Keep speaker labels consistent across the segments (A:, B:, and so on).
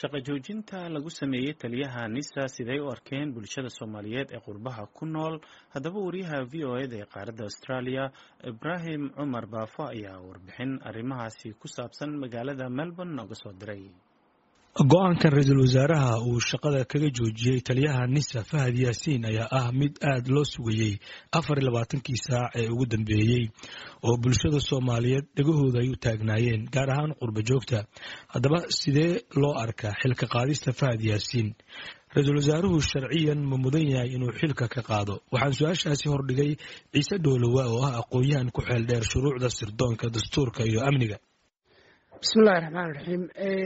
A: shaqo joojinta lagu sameeyey taliyaha nisa siday u arkeen bulshada soomaaliyeed ee qurbaha ku nool haddaba wariyaha v o eda ee qaaradda australia ibraahim cumar baafo ayaa warbixin arrimahaasi ku saabsan magaalada melbourne nooga soo diray
B: go-aankan ra-iisul wasaaraha uu shaqada kaga joojiyey taliyaha nisa fahad yaasiin ayaa ah mid aad loo sugayey afar iyo labaatankii saac ee ugu dambeeyey oo bulshada soomaaliyeed dhegahooda ay u taagnaayeen gaar ahaan qurba joogta haddaba sidee loo arkaa xilka qaadista fahad yaasiin ra-iisul wasaaruhu sharciyan ma mudan yahay inuu xilka ka qaado waxaan su-aashaasi hordhigay ciise dhoolowa oo ah aqoon-yahan ku xeel dheer shuruucda sirdoonka dastuurka iyo amniga
C: bismillahi raxmaan raxiim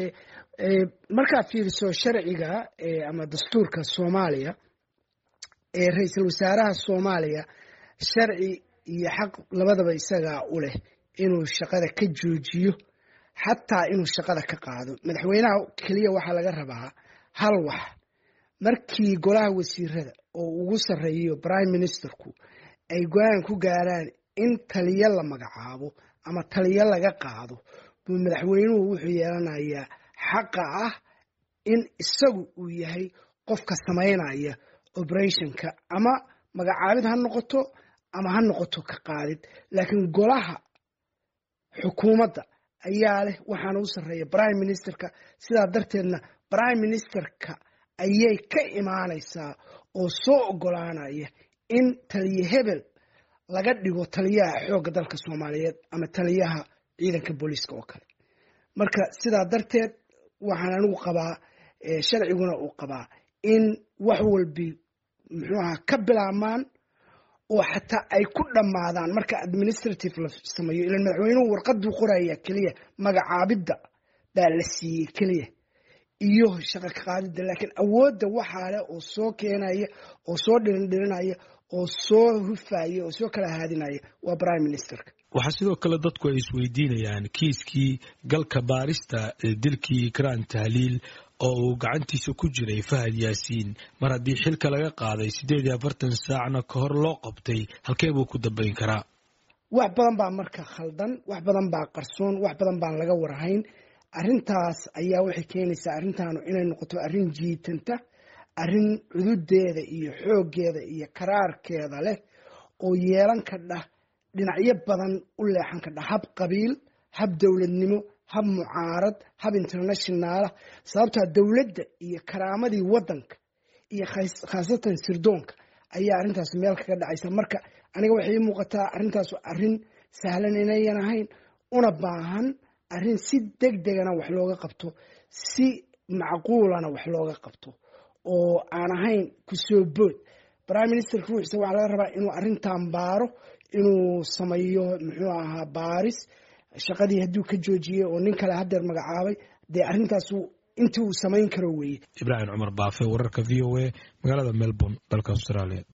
C: markaad fiiriso sharciga ama dastuurka soomaaliya ee ra-iisul wasaaraha soomaaliya sharci iyo xaq labadaba isagaa u leh inuu shaqada ka joojiyo xataa inuu shaqada ka qaado madaxweynaha keliya waxaa laga rabaa hal wax markii golaha wasiirada oo ugu sarreeyo prime ministerku ay go-aan ku gaaraan in taliyo la magacaabo ama taliyo laga qaado buu madaxweynuhu wuxuu yeelanayaa xaqa ah in isagu uu yahay qofka samaynaya operationka ama magacaabid ha noqoto ama ha noqoto ka qaadid laakiin golaha xukuumadda ayaa leh waxaana u sarreeya prime ministerka sidaa darteedna prime ministerka ayay ka imaanaysaa oo soo ogolaanaya in taliye hebel laga dhigo taliyaha xoogga dalka soomaaliyeed ama taliyaha ciidanka booliiska oo kale marka sidaa darteed waxaan anigu qabaa sharciguna uu qabaa in wax walbi muxuu aha ka bilaabmaan oo xataa ay ku dhammaadaan marka administrative la sameeyo ilan madaxweynuhu warqaduu qoraya keliya magacaabidda baa la siiyey keliya iyo shaqa ka qaadidda laakiin awoodda waxaa leh oo soo keenaya oo soo dhirindhirinaya oo soo hufaya oo soo kala haadinaya waa prime ministerka
B: waxaa sidoo kale dadku ay isweydiinayaan kiiskii galka baarista dilkii ikraan tahliil oo uu gacantiisa ku jiray fahad yaasiin mar haddii xilka laga qaaday siddeed iyo afartan saacna ka hor loo qabtay halkee buu ku dambayn karaa
C: wax badan baa marka khaldan wax badan baa qarsoon wax badan baan laga warhayn arrintaas ayaa waxay keenaysaa arrintaanu inay noqoto arrin jiitanta arrin cududeeda iyo xooggeeda iyo karaarkeeda leh oo yeelan kadhah dhinacyo badan u leexan kadha hab qabiil hab dowladnimo hab mucaarad hab internationaalah sababtaa dowladda iyo karaamadii waddanka iyo khaasatan sirdoonka ayaa arrintaas meel kaga dhacaysa marka aniga waxay ii muuqataa arrintaas arrin sahlan inayan ahayn una baahan arrin si deg degana wax looga qabto si macquulana wax looga qabto oo aan ahayn kusoo bood prime ministerka ruuxiisa waxaa laga rabaa inuu arrintan baaro inuu sameeyo muxuu ahaa baaris shaqadii hadduu ka joojiyey oo nin kale haddeer magacaabay dee arrintaas intii uu samayn karo weeye
B: ibraahim cumar baafe wararka v o a magaalada melbourne dalka australia